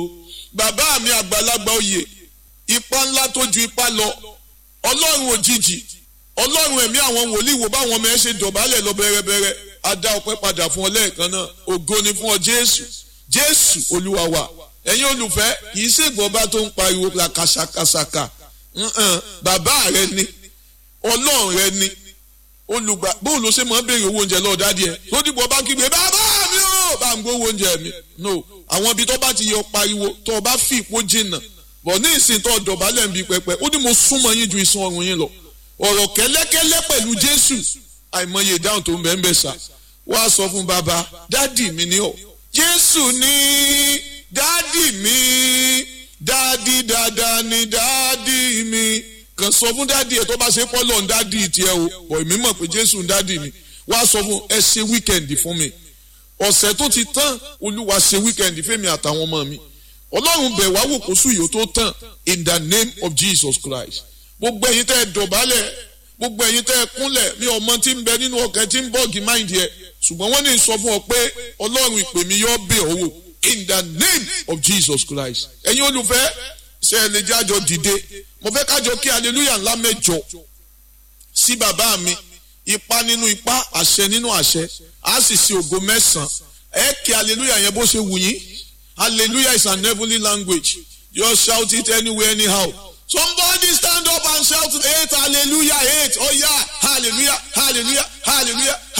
bàbá mi àgbàlagbà oyè ipa ńlá tó ju ipa lọ ọlọ́run òjijì ọlọ́run ẹ̀mí àwọn wòlíì wò báwọn ọmọ ẹ ṣe dọ̀bálẹ̀ lọ bẹ̀rẹ̀bẹ̀rẹ̀ a dá ọpẹ́ padà fún ọ lẹ́ẹ̀kan náà ògo ni fún ọ jésù jésù olúwa wa ẹ̀yin olùfẹ́ kì í ṣègbọ́n bá tó ń pariwo la kàṣàkàṣàkà bàbá rẹ ni ọlọ́run rẹ ni olùgbà bóun ló ṣe máa ń béèrè owó oúnjẹ lọ́ọ́ dádìí ẹ̀ tó dìbò bá kígbe bàbá mi ò bá ń gbówó oúnjẹ mi no àwọn ibi tó bá ti yọ pariwo tó o bá fi ìpó jìnnà bọ̀ ní ìsìn tó dọ̀bálẹ̀ ń bi pẹpẹ ó ní mo súnmọ́ yín ju ìsun ọrùn yín lọ ọ̀rọ̀ kẹ́lẹ́kẹ́lẹ́ pẹ̀lú jésù àìmọye ìdáhùn tó ń bẹ́ẹ̀ ń bẹ̀ sà wá sọ fún bàbá dádì mi ni ọ jésù ní dádì mi dádì dáadáa ni dádì mi kàn sọ fún dádì ẹ tó bá ṣe pọ́lọ̀ ń dádì tiẹ̀ o bọ̀ èmi mọ̀ pé jésù ń dádì mi wá sọ fún ẹ ṣe wíkẹ̀ndì fún mi ọ̀sẹ̀ tó ti tán olúwa ṣe wíkẹ̀ndì fẹ́mi àtàwọn ọmọ mi ọlọ́run bẹ̀ wá wò kó sùn yìí ó tó tán in the name of jesus christ gbogbo ẹ̀yin tẹ́ ẹ dọ̀bálẹ̀ gbogbo ẹ̀yin tẹ́ ẹ kúnlẹ̀ mi ọmọ tí ń bẹ nínú ọkàn tí ń bọ́ọ̀gì máìndì ẹ̀ ṣùgbọ́n wọ́n ní sọ fún ọ pé ọlọ́run ìpè mi yọ bẹ̀ ọ́ wò in the name of jesus christ ẹ̀yin olùfẹ́ ṣe ẹ lè jájọ dìde mo fẹ́ kájọ kí hallelujah ńlá mẹ́jọ sí bàbá mi ipa nínú ipa àṣẹ nínú àṣẹ á sì ṣe ògo mẹ́sàn-án ẹ kí hallelujah yẹn bó ṣe wù yín hallelujah is an heavenly language just shout it anywhere anyhow somebody stand up and shout eight hallelujah eight oh yeah hallelujah hallelujah hallelujah